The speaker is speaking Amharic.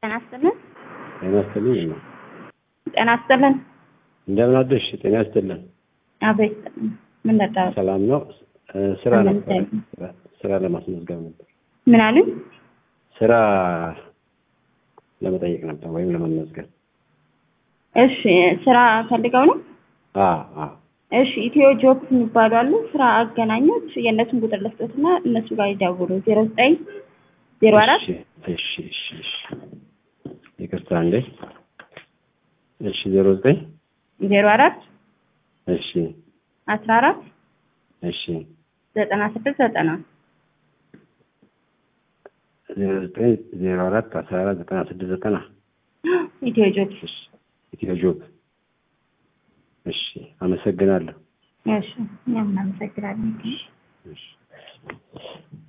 ጤና ይስጥልን። ጤና ይስጥልኝ። ነው ጤና ይስጥልን። እንደምን አደርሽ? ጤና ይስጥልን። አቤት ይስጥልን። ምን ነበር? ሰላም ነው። እ፣ ስራ አሜን፣ ነበር እግዚአብሔር። ስራ ለማስመዝገብ ነበር። ምን አሉኝ? ስራ ለመጠየቅ ነበር ወይም ለመመዝገብ። እሺ ስራ ፈልገው ነው? አ አ እሺ ኢትዮ ጆብ የሚባሉ አሉ ስራ አገናኞች። የእነሱን ቁጥር ልስጦትና እነሱ ጋር ይደውሉ። ዜሮ ዘጠኝ ዜሮ አራት እሺ እሺ እሺ እሺ ይቅርታ እንዴ። እሺ ዜሮ ዘጠኝ ዜሮ አራት እሺ አስራ አራት እሺ ዘጠና ስድስት ዘጠና ዜሮ ዘጠኝ ዜሮ አራት አስራ አራት ዘጠና ስድስት ዘጠና ኢትዮ ጆብ። እሺ ኢትዮ ጆብ። እሺ አመሰግናለሁ። እሺ እኛም እናመሰግናለን። እሺ